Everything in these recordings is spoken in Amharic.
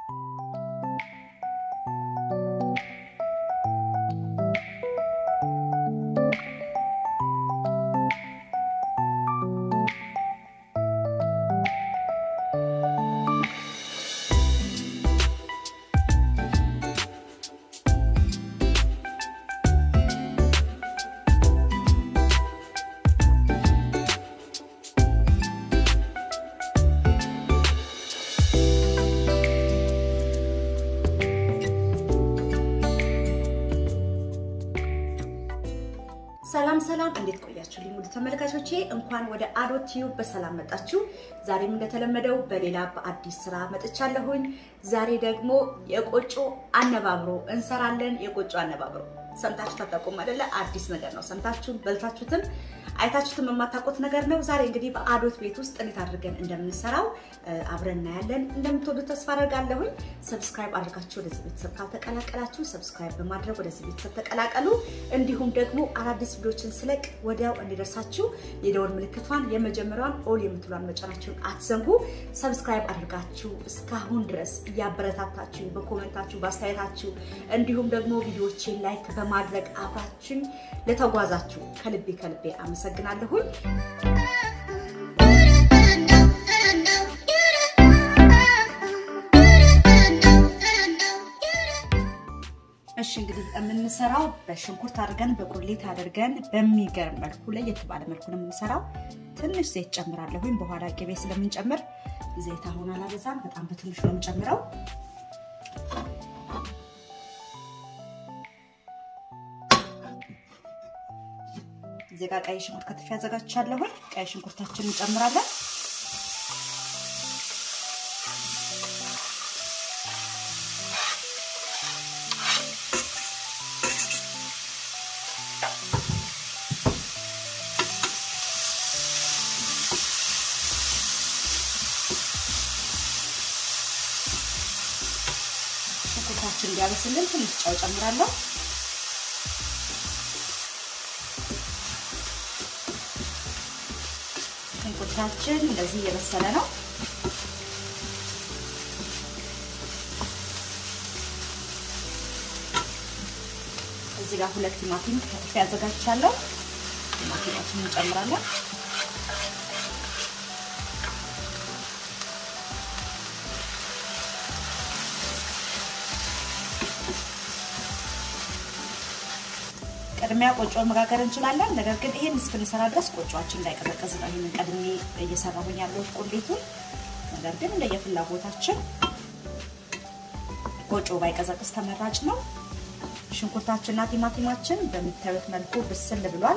ሰላም ሰላም፣ እንዴት ቆያችሁ? ውድ ተመልካቾቼ እንኳን ወደ አዶት ቲዩብ በሰላም መጣችሁ። ዛሬም እንደተለመደው በሌላ በአዲስ ስራ መጥቻለሁኝ። ዛሬ ደግሞ የቆጮ አነባብሮ እንሰራለን። የቆጮ አነባብሮ ሰምታችሁ ታታውቁም አይደለ? አዲስ ነገር ነው። ሰምታችሁም በልታችሁትም አይታችሁትም የማታውቁት ነገር ነው። ዛሬ እንግዲህ በአዶት ቤት ውስጥ እንዴት አድርገን እንደምንሰራው አብረን እናያለን። እንደምትወዱት ተስፋ አደርጋለሁኝ። ሰብስክራይብ አድርጋችሁ ወደዚህ ቤተሰብ ካልተቀላቀላችሁ ሰብስክራይብ በማድረግ ወደዚህ ቤተሰብ ተቀላቀሉ። እንዲሁም ደግሞ አዳዲስ ቪዲዮችን ስለቅ ወዲያው እንዲደርሳችሁ የደወል ምልክቷን የመጀመሪያዋን ኦል የምትሏን መጫናችሁን አትዘንጉ። ሰብስክራይብ አድርጋችሁ እስካሁን ድረስ እያበረታታችሁ በኮሜንታችሁ በአስተያየታችሁ እንዲሁም ደግሞ ቪዲዮችን ላይክ በማድረግ አብራችን ለተጓዛችሁ ከልቤ ከልቤ አመሰግናለሁኝ። እሺ እንግዲህ የምንሰራው በሽንኩርት አድርገን በቁሌት አድርገን በሚገርም መልኩ ለየት ባለ መልኩ ነው የምንሰራው። ትንሽ ዘይት ጨምራለሁኝ። በኋላ ቅቤ ስለምንጨምር ዘይት አሁን አላበዛም፣ በጣም በትንሹ ነው የምጨምረው። እዚህ ጋር ቀይ ሽንኩርት ከትፌ አዘጋጅቻለሁኝ። ቀይ ሽንኩርታችንን እንጨምራለን። ሽንኩርታችን እንዲያበስልን ትንሽ ጨው ጨምራለሁ። ሽንኩርታችን እንደዚህ እየበሰለ ነው። እዚህ ጋር ሁለት ቲማቲም ከትፌ አዘጋጅቻለሁ። ቲማቲማችንን እንጨምራለን። ቅድሚያ ቆጮ መጋገር እንችላለን። ነገር ግን ይሄን እስክንሰራ ድረስ ቆጮችን እንዳይቀዘቀዝ ነው ይሄንን ቀድሜ እየሰራሁኝ ያለሁት ቁሌቱን። ነገር ግን እንደየፍላጎታችን ቆጮ ባይቀዘቅዝ ተመራጭ ነው። ሽንኩርታችንና ቲማቲማችን በምታዩት መልኩ ብስል ብሏል።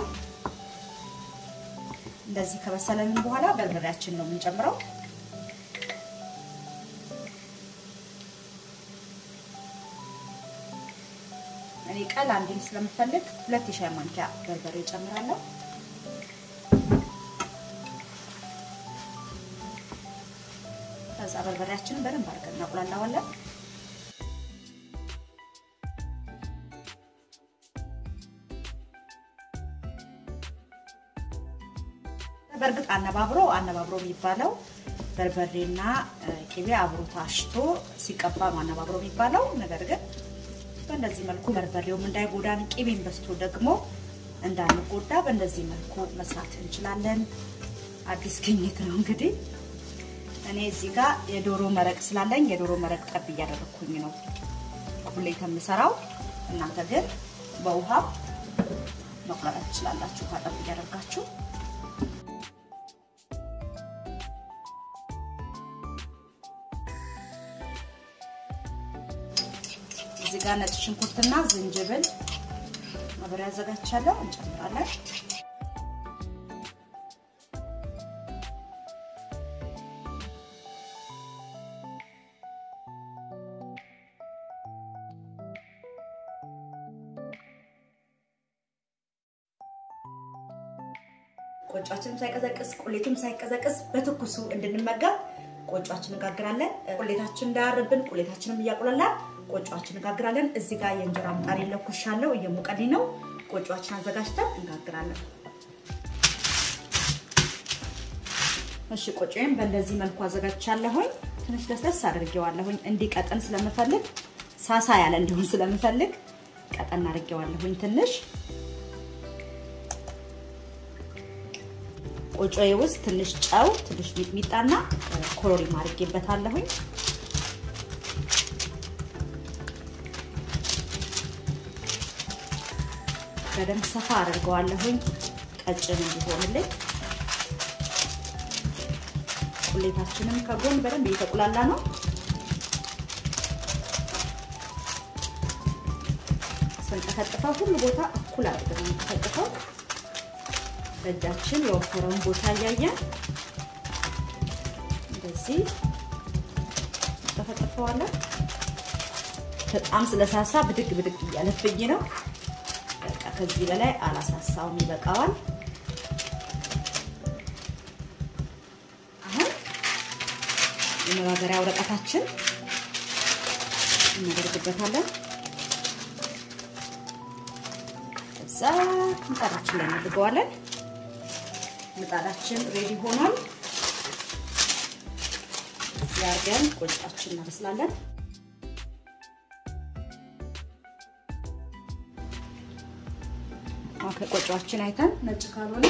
እንደዚህ ከበሰለልን በኋላ በርበሬያችን ነው የምንጨምረው። እኔ ቀላ እንዲል ስለምፈልግ ሁለት የሻይ ማንኪያ በርበሬ እጨምራለሁ። ከዛ በርበሬያችንን በደንብ አድርገን እናቁላላዋለን። በእርግጥ አነባብሮ አነባብሮ የሚባለው በርበሬና ቅቤ አብሮ ታሽቶ ሲቀባ ነው አነባብሮ የሚባለው። ነገር ግን በእንደዚህ መልኩ በርበሬውም እንዳይጎዳን ቅቤን በስቶ ደግሞ እንዳንጎዳ በእንደዚህ መልኩ መስራት እንችላለን። አዲስ ግኝት ነው እንግዲህ። እኔ እዚህ ጋር የዶሮ መረቅ ስላለኝ የዶሮ መረቅ ጠብ እያደረግኩኝ ነው ሁሌ ከምሰራው። እናንተ ግን በውሃ መቁላላት ትችላላችሁ፣ ውሃ ጠብ እያደርጋችሁ እዚህ ጋር ነጭ ሽንኩርትና ዝንጅብል አብሬ አዘጋጅቻለሁ። እንጨምራለን። ቆጫችንም ሳይቀዘቅዝ ቁሌቱም ሳይቀዘቅዝ በትኩሱ እንድንመገብ ቆጫችን እንጋግራለን። ቁሌታችን እንዳያርብን ቁሌታችንም እያቁላላል ቆጫችን እንጋግራለን። እዚህ ጋር የእንጀራ ምጣድ ለኩሻለሁ፣ እየሞቀልኝ ነው። ቆጫችን አዘጋጅተን እንጋግራለን። እሺ ቆጮዬን በእንደዚህ መልኩ አዘጋጅቻለሁኝ። ትንሽ ለስለስ አድርጌዋለሁኝ እንዲቀጥን ስለምፈልግ ሳሳ ያለ እንዲሆን ስለምፈልግ ቀጠን አድርጌዋለሁኝ ትንሽ ቆጮዬ ውስጥ ትንሽ ጨው፣ ትንሽ ሚጥሚጣና ኮሮሪማ አድርጌበታለሁኝ። በደንብ ሰፋ አድርገዋለሁኝ ቀጭን እንዲሆንልኝ። ቁሌታችንም ከጎን በደንብ እየተቁላላ ነው። ስንጠፈጥፈው ሁሉ ቦታ እኩል አድርገን ነው የምንጠፈጥፈው። በእጃችን የወፈረውን ቦታ እያየን እንደዚህ ጠፈጥፈዋለን። በጣም ስለሳሳ ብድግ ብድግ እያለብኝ ነው። በቃ ከዚህ በላይ አላሳሳውም፣ ይበቃዋል። አሁን የመጋገሪያ ወረቀታችን እናደርግበታለን። እዛ ምጣዳችን ላይ እናድርገዋለን። ምጣዳችን ሬዲ ሆኗል። እዚህ አድርገን ቆጫችን እናበስላለን። ከቆጫችን አይተን ነጭ ካልሆነ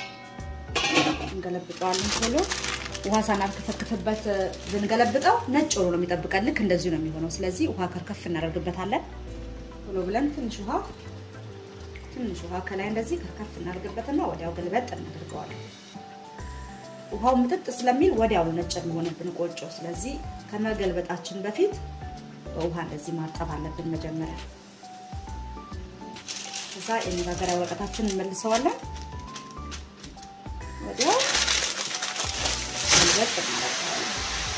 እንገለብጠዋለን። ቶሎ ውሃ ሳናርከፈክፍበት ብንገለብጠው ነጭ ሆኖ ነው የሚጠብቀን። ልክ እንደዚሁ ነው የሚሆነው። ስለዚህ ውሃ ከርከፍ እናደርግበታለን። ቶሎ ብለን ትንሽ ውሃ ትንሽ ውሃ ከላይ እንደዚህ ከርከፍ እናደርግበትና ወዲያው ገልበጥ እናደርገዋለን። ውሃው ምጥጥ ስለሚል ወዲያው ነጭ የሚሆንብን ቆጮ። ስለዚህ ከመገልበጣችን በፊት በውሃ እንደዚህ ማጠብ አለብን መጀመሪያ። ከዛ የመጋገሪያ ወረቀታችን እንመልሰዋለን። ወዲያው ገልበጥ እናደርገዋለን።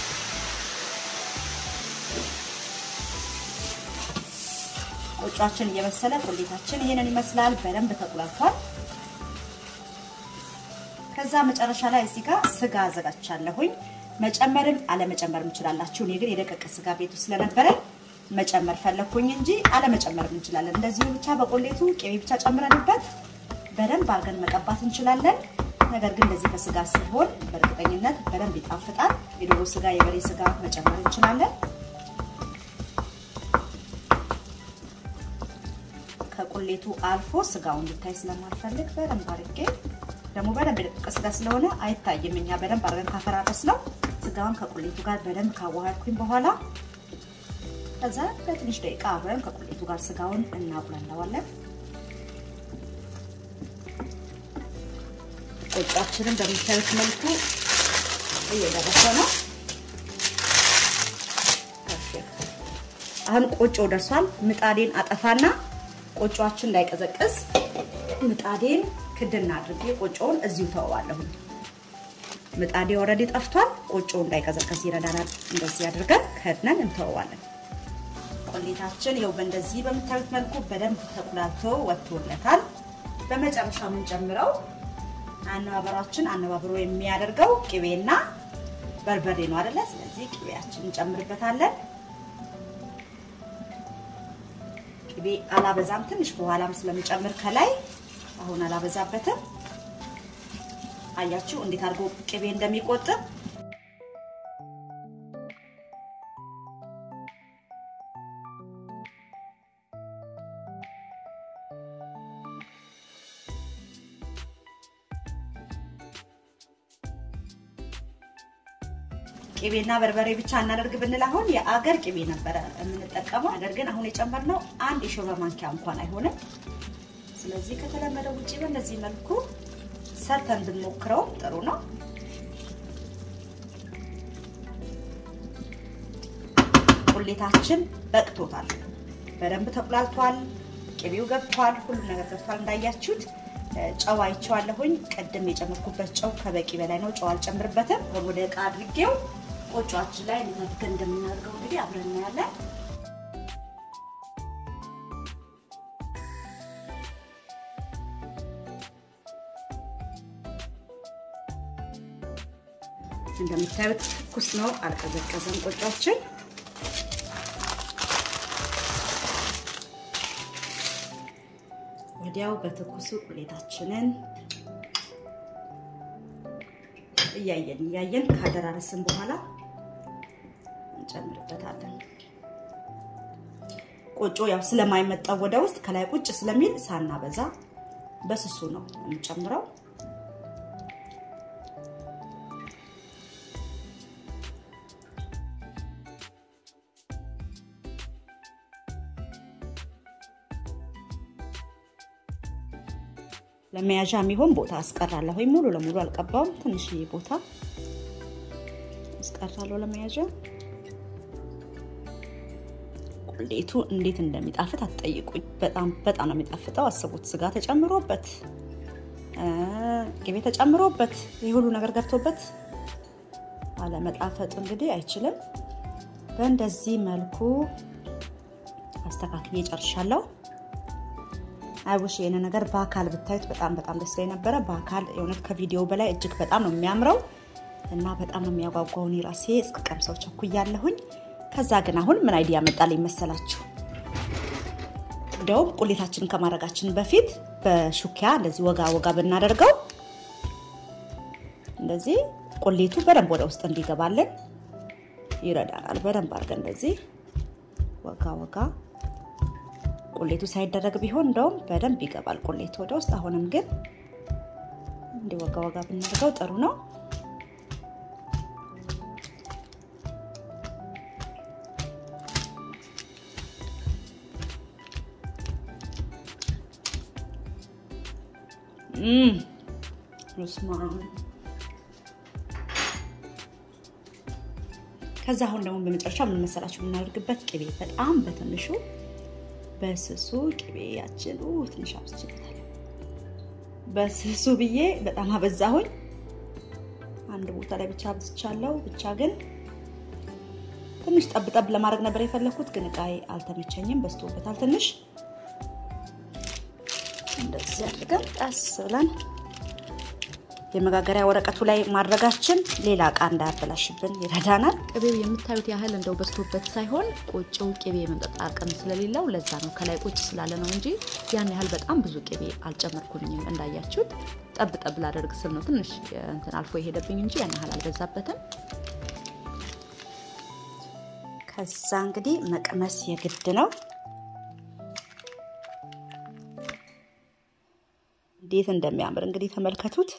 ቆጯችን እየበሰለ ቁሌታችን ይሄንን ይመስላል። በደንብ ተቁላልቷል። ከዛ መጨረሻ ላይ እዚህ ጋር ስጋ አዘጋጅቻለሁኝ። መጨመርም አለመጨመርም እንችላላችሁ። እኔ ግን የደቀቀ ስጋ ቤቱ ስለነበረ መጨመር ፈለኩኝ እንጂ አለመጨመርም እንችላለን። እንደዚሁ ብቻ በቆሌቱ ቅቤ ብቻ ጨምረንበት በደንብ አድርገን መቀባት እንችላለን። ነገር ግን እንደዚህ በስጋ ሲሆን በእርግጠኝነት በደንብ ይጣፍጣል። የዶሮ ስጋ፣ የበሬ ስጋ መጨመር እንችላለን። ከቁሌቱ አልፎ ስጋውን እንዲታይ ስለማልፈልግ በደንብ አድርጌ ደግሞ በደንብ የደቀቀ ስጋ ስለሆነ አይታይም። እኛ በደንብ አድርገን ካፈራረስ ነው ስጋውን ከቁሌቱ ጋር በደንብ ካዋሃድኩኝ በኋላ ከዛ በትንሽ ደቂቃ አብረን ከቁሌቱ ጋር ስጋውን እናቁላለዋለን። ቆጫችንን በምታዩት መልኩ እየደረሰ ነው። አሁን ቆጮ ደርሷል። ምጣዴን አጠፋና ቆጮአችን እንዳይቀዘቅዝ ምጣዴን ክድና አድርጌ ቆጮውን እዚሁ ተወዋለሁ። ምጣዴ ኦልሬዲ ጠፍቷል። ቆጮው እንዳይቀዘቅዝ ይረዳናል። እንደዚህ አድርገን ከድነን እንተወዋለን። ቆሌታችን ይኸው በእንደዚህ በምታዩት መልኩ በደንብ ተቁላልቶ ወጥቶለታል። በመጨረሻ የምንጨምረው አነባበሯችን አነባብሮ የሚያደርገው ቅቤና በርበሬ ነው አይደለ? ስለዚህ ቅቤያችን እንጨምርበታለን። ቅቤ አላበዛም፣ ትንሽ በኋላም ስለምጨምር ከላይ አሁን አላበዛበትም። አያችሁ እንዴት አድርጎ ቅቤ እንደሚቆጥብ ቅቤና በርበሬ ብቻ እናደርግ ብንል አሁን የአገር ቅቤ ነበረ የምንጠቀመው። ነገር ግን አሁን የጨመርነው አንድ የሾርባ ማንኪያ እንኳን አይሆንም። ስለዚህ ከተለመደው ውጭ በእንደዚህ መልኩ ሰርተን ብንሞክረው ጥሩ ነው። ቁሌታችን በቅቶታል። በደንብ ተቁላልቷል። ቅቤው ገብቷል። ሁሉም ነገር ገብቷል። እንዳያችሁት ጨው አይቼዋለሁኝ። ቅድም የጨመርኩበት ጨው ከበቂ በላይ ነው። ጨው አልጨምርበትም። ወደ ዕቃ አድርጌው ቆጮአችን ላይ እንዴት እንደምናደርገው እንግዲህ አብረን እናያለን። እንደምታዩት ትኩስ ነው፣ አልቀዘቀዘም ቆጮአችን። ወዲያው በትኩሱ ቁሌታችንን እያየን እያየን ካደራረስን በኋላ እንጨምርበታለን። ቆጮ ያው ስለማይመጣው ወደ ውስጥ ከላይ ቁጭ ስለሚል ሳናበዛ በስሱ ነው የምንጨምረው። ለመያዣ የሚሆን ቦታ አስቀራለሁ። ወይ ሙሉ ለሙሉ አልቀባውም። ትንሽዬ ቦታ አስቀራለሁ ለመያዣ። ቁሌቱ እንዴት እንደሚጣፍጥ አትጠይቁኝ። በጣም በጣም ነው የሚጣፍጠው። አስቡት፣ ስጋ ተጨምሮበት፣ ቅቤ ተጨምሮበት፣ ይህ ሁሉ ነገር ገብቶበት አለመጣፈጡ እንግዲህ አይችልም። በእንደዚህ መልኩ አስተካክዬ ጨርሻለሁ። አይውሽ ይሄን ነገር በአካል ብታዩት በጣም በጣም ደስ ላይ ነበረ። በአካል የእውነት ከቪዲዮ በላይ እጅግ በጣም ነው የሚያምረው እና በጣም ነው የሚያጓጓው። እኔ ራሴ እስከ ቀምሰው ቸኩያለሁኝ። ከዛ ግን አሁን ምን አይዲያ መጣልኝ መሰላችሁ? እንደውም ቁሌታችንን ከማድረጋችን በፊት በሹኪያ እንደዚህ ወጋ ወጋ ብናደርገው እንደዚህ ቁሌቱ በደንብ ወደ ውስጥ እንዲገባልን ይረዳናል። በደንብ አድርገን እንደዚህ ወጋ ወጋ ቁሌቱ ሳይደረግ ቢሆን እንደውም በደንብ ይገባል ቁሌቱ ወደ ውስጥ። አሁንም ግን እንዲህ ወጋ ወጋ ብናደርገው ጥሩ ነው። ከዛ አሁን ደግሞ በመጨረሻ ምን መሰላችሁ የምናደርግበት ቅቤ በጣም በትንሹ በስሱ ቅቤያችን ትንሽ አብዝቼበታለሁ። በስሱ ብዬ በጣም አበዛሁኝ። አንድ ቦታ ላይ ብቻ አብዝቻለሁ። ብቻ ግን ትንሽ ጠብጠብ ለማድረግ ነበር የፈለኩት፣ ግን እቃዬ አልተመቸኝም፣ በዝቶበታል ትንሽ። እንደዚህ አድርገን ቀስ ብለን የመጋገሪያ ወረቀቱ ላይ ማድረጋችን ሌላ እቃ እንዳያበላሽብን ይረዳናል። ቅቤው የምታዩት ያህል እንደው በዝቶበት ሳይሆን ቆጮው ቅቤ የመምጠጥ አቅም ስለሌለው ለዛ ነው ከላይ ቁጭ ስላለ ነው እንጂ ያን ያህል በጣም ብዙ ቅቤ አልጨመርኩኝም። እንዳያችሁት ጠብ ጠብ ላደርግ ስል ነው ትንሽ እንትን አልፎ የሄደብኝ እንጂ ያን ያህል አልበዛበትም። ከዛ እንግዲህ መቅመስ የግድ ነው። እንዴት እንደሚያምር እንግዲህ ተመልከቱት።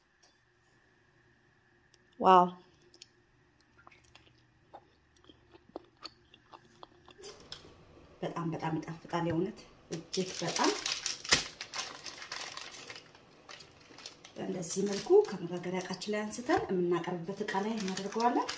ዋው በጣም በጣም ይጣፍጣል። የእውነት እጅግ በጣም በእንደዚህ መልኩ ከመጋገሪያ እቃችን ላይ አንስተን የምናቀርብበት እቃ ላይ እናደርገዋለን።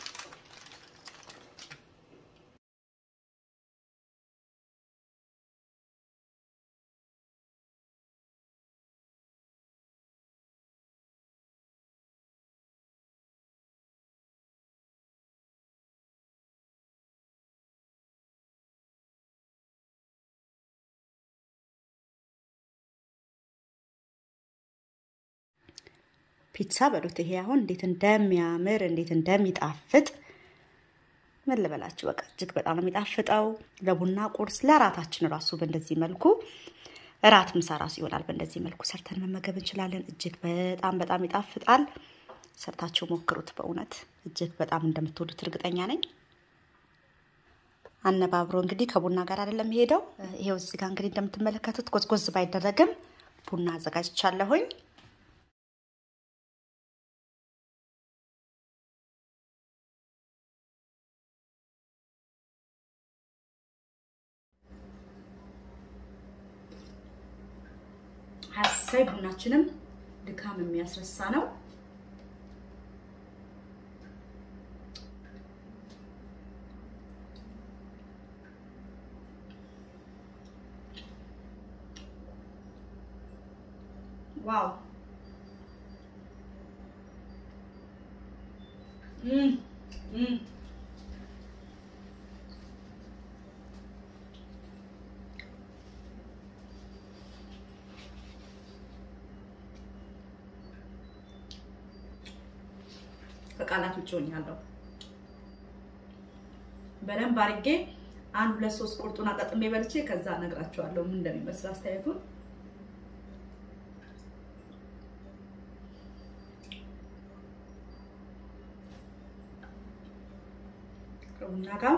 ፒዛ በሉት። ይሄ አሁን እንዴት እንደሚያምር እንዴት እንደሚጣፍጥ ምን ልበላችሁ። በቃ እጅግ በጣም ነው የሚጣፍጠው። ለቡና ቁርስ፣ ለራታችን ራሱ በእንደዚህ መልኩ እራት ምሳ ራሱ ይሆናል። በእንደዚህ መልኩ ሰርተን መመገብ እንችላለን። እጅግ በጣም በጣም ይጣፍጣል። ሰርታችሁ ሞክሩት። በእውነት እጅግ በጣም እንደምትወዱት እርግጠኛ ነኝ። አነባብሮ እንግዲህ ከቡና ጋር አይደለም ሄደው። ይሄው እዚህ ጋር እንግዲህ እንደምትመለከቱት ጎዝጎዝ ባይደረግም ቡና አዘጋጅቻለሁኝ። ሀሳይ ቡናችንም ድካም የሚያስረሳ ነው። ዋው ከቃላት ውጭ ሆኛለሁ። በደንብ አድርጌ አንድ ሁለት ሶስት ቁርጡን አጣጥሜ በልቼ ከዛ እነግራችኋለሁ ምን እንደሚመስል አስተያየቱን። ከቡና ከቡና ጋር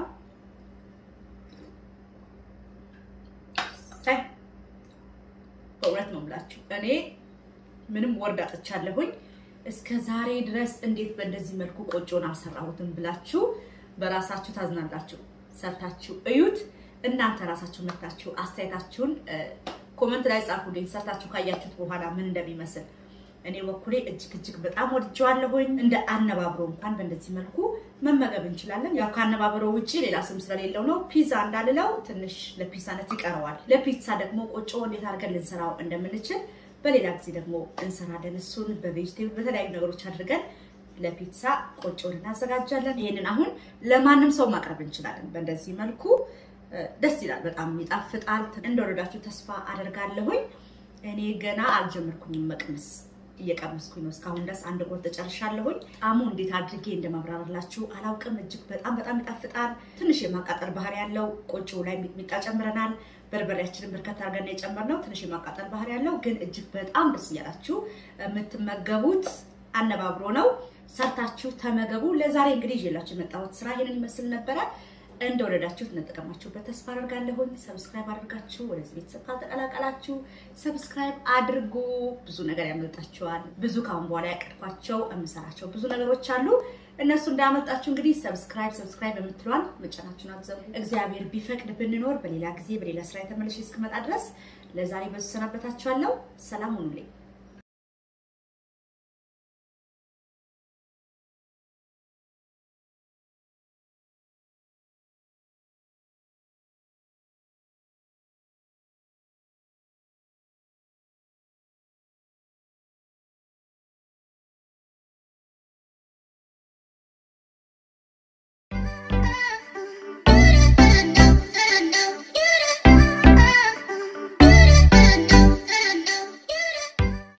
በእውነት ነው የምላችሁ እኔ ምንም ወርድ አጥቻለሁኝ። እስከ ዛሬ ድረስ እንዴት በእንደዚህ መልኩ ቆጮን አልሰራሁትም ብላችሁ በራሳችሁ ታዝናላችሁ። ሰርታችሁ እዩት። እናንተ ራሳችሁ መታችሁ አስተያየታችሁን ኮመንት ላይ ጻፉልኝ። ሰርታችሁ ካያችሁት በኋላ ምን እንደሚመስል እኔ በኩሌ እጅግ እጅግ በጣም ወድጀዋለሁኝ። እንደ አነባብሮ እንኳን በእንደዚህ መልኩ መመገብ እንችላለን። ያው ከአነባብሮ ውጭ ሌላ ስም ስለሌለው ነው። ፒዛ እንዳልለው ትንሽ ለፒዛነት ይቀረዋል። ለፒዛ ደግሞ ቆጮ እንዴት አድርገን ልንሰራው እንደምንችል በሌላ ጊዜ ደግሞ እንሰራለን። እሱን በቬጅቴብል በተለያዩ ነገሮች አድርገን ለፒዛ ቆጮን እናዘጋጃለን። ይሄንን አሁን ለማንም ሰው ማቅረብ እንችላለን። በእንደዚህ መልኩ ደስ ይላል፣ በጣም ይጣፍጣል። እንደወደዳችሁ ተስፋ አደርጋለሁኝ። እኔ ገና አልጀመርኩኝም መቅመስ እየቀመስኩኝ ነው። እስካሁን ድረስ አንድ ጎን ተጨርሻለሁኝ። ጣሙ እንዴት አድርጌ እንደማብራራላችሁ አላውቅም። እጅግ በጣም በጣም ይጣፍጣል። ትንሽ የማቃጠል ባህሪ ያለው ቆጮ ላይ ሚጥሚጣ ጨምረናል። በርበሬያችንን በርከት አድርገን የጨመርነው ትንሽ የማቃጠል ባህሪ ያለው ግን እጅግ በጣም ደስ እያላችሁ የምትመገቡት አነባብሮ ነው። ሰርታችሁ ተመገቡ። ለዛሬ እንግዲህ ይዤላችሁ የመጣሁት ስራ ይህንን ይመስል ነበረ። እንደወደዳችሁት እንደጠቀማችሁበት ተስፋ አደርጋለሁኝ። ሰብስክራይብ አድርጋችሁ ወደዚህ ቤተሰብ ካልተቀላቀላችሁ ሰብስክራይብ አድርጉ። ብዙ ነገር ያመልጣችኋል። ብዙ ካሁን በኋላ ያቀድኳቸው የምሰራቸው ብዙ ነገሮች አሉ። እነሱ እንዳያመልጣችሁ እንግዲህ ሰብስክራይብ ሰብስክራይብ የምትሏን መጫናችሁን አትዘቡ። እግዚአብሔር ቢፈቅድ ብንኖር በሌላ ጊዜ በሌላ ስራ የተመለሽ እስክመጣ ድረስ ለዛሬ በዙ ሰናበታችኋለሁ። ሰላም ሁኑልኝ።